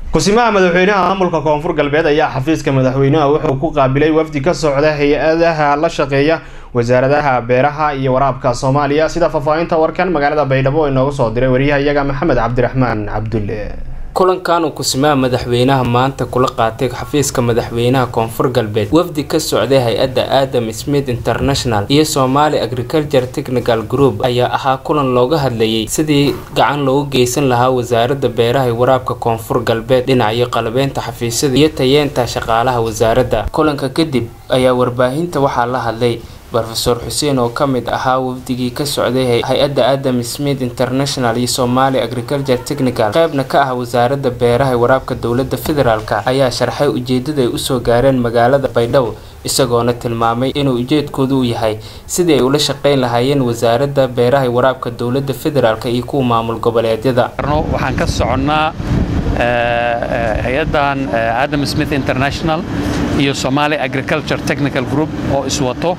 kusimaha madaxweynaha maamulka koonfur galbeed ayaa xafiiska madaxweynaha wuxuu ku qaabilay wafdi ka socda hay-adaha la shaqeeya wasaaradaha beeraha iyo waraabka soomaaliya sida faahfaahinta warkan magaalada baydhabo inoogu soo diray wariyahayaga maxamed cabdiraxmaan cabdulle kulankan uu kusimaha madaxweynaha maanta kula qaatay xafiiska madaxweynaha koonfur galbeed wafdi ka socday hay-adda adam smith international iyo somali agriculture technical group ayaa ahaa kulan looga hadlayay sidii gacan loogu geysan lahaa wasaaradda beeraha iyo waraabka koonfur galbeed dhinacyo qalabeynta xafiisyada iyo tayeenta shaqaalaha wasaaradda kulanka kadib ayaa warbaahinta waxaa la hadlay rofeor xuseen oo ka mid ahaa wafdigii ka socday hay-adda adam smith international iyo somali agriculture technical qaybna ka ah wasaaradda beeraha waraabka dowlada federaalk ayaa sharxay ujeedada ay usoo gaareen magaalada baydhabo isagoona tilmaamay inuu ujeedkoodu u yahay sidii ay ula shaqeyn lahaayeen wasaaradda beeraha waraabka dowlada federaalk iyo kuwa maamul goboleedyada waxaan ka soconnaa hay-adan adam smith international iyo somali agriculture technical group oo iswato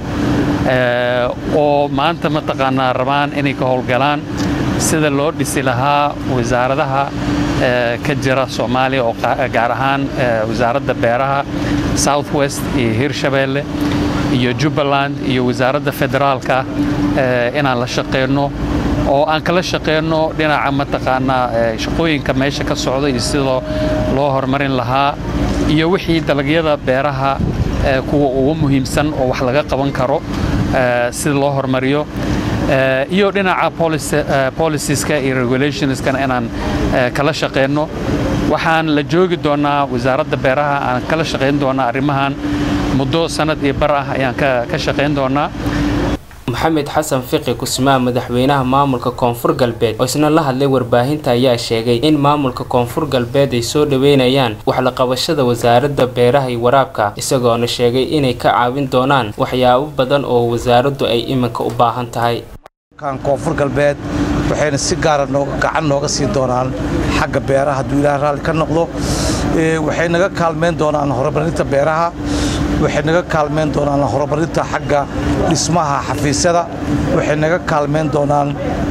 oo maanta mataqaanaa rabaan inay ka howlgalaan sida loo dhisi lahaa wasaaradaha ka jira soomaaliya oo gaar ahaan wasaaradda beeraha south west iyo hirshabeelle iyo jubbaland iyo wasaaradda federaalka inaan la shaqeyno oo aan kala shaqeyno dhinaca mataqaanaa shaqooyinka meesha ka socda iyo sida loo horumarin lahaa iyo wixii dalagyada beeraha kuwa ugu muhiimsan oo wax laga qaban karo sida loo horumariyo iyo dhinaca policieska iyo regulationskana inaan kala shaqeyno waxaan la joogi doonaa wasaaradda beeraha aan kala shaqayn doonaa arrimahan muddo sanad iyo bar ah ayaan ka shaqayn doonaa maxamed xasan fiqi kusimaha madaxweynaha maamulka koonfur galbeed oo isna la hadlay warbaahinta ayaa sheegay in maamulka koonfur galbeed ay soo dhaweynayaan waxlaqabashada wasaaradda beeraha iyo waraabka isagoona sheegay inay ka caawin doonaan waxyaabo badan oo wasaaraddu ay iminka u baahan tahay koonfur galbeed waxayna si gaara gacan nooga sii doonaan xagga beeraha hadduu ilaah raalli ka noqdo waxay naga kaalmayn doonaan horumarinta beeraha waxay naga kaalmayn doonaan horumarinta xagga dhismaha xafiisyada waxay naga kaalmayn doonaan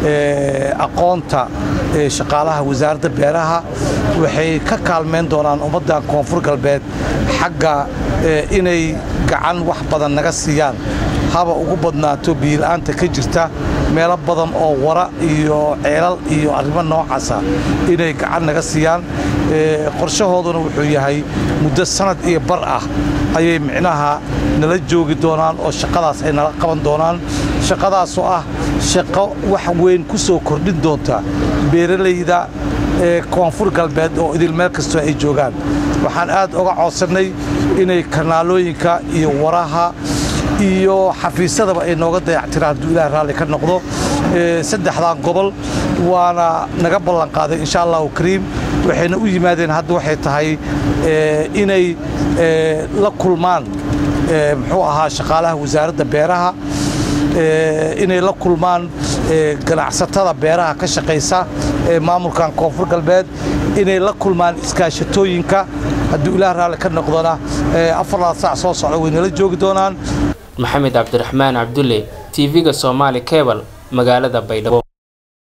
aqoonta shaqaalaha wasaaradda beeraha waxay ka kaalmayn doonaan ummadda koonfur galbeed xagga inay gacan wax badan naga siiyaan haba ugu badnaato biyila'aanta ka jirta meelo badan oo wara iyo ceelal iyo arrimo noocaasa inay gacan naga siiyaan qorshahooduna wuxuu yahay muddo sanad iyo bar ah ayay micnaha nala joogi doonaan oo shaqadaas ay nala qaban doonaan shaqadaasoo ah shaqo wax weyn ku soo kordhin doonta beeralayda ee koonfur galbeed oo idil meel kastoo ay joogaan waxaan aad uga codsannay inay kanaalooyinka iyo waraha iyo xafiisyadaba ay nooga dayactiraan hadduu ilaah raalli ka noqdo saddexdan gobol waana naga ballanqaaday insha allahu kariim waxayna u yimaadeen hadda waxay tahay inay la kulmaan muxuu ahaa shaqaalaha wasaaradda beeraha inay la kulmaan ganacsatada beeraha ka shaqaysa ee maamulkan koonfur galbeed inay la kulmaan iskaashatooyinka hadduu ilaah raalli ka noqdona afarlaad saac soo socda waynala joogi doonaan maxamed cabdiraxmaan cabdulle tv-ga soomaali cebal magaalada baydhabo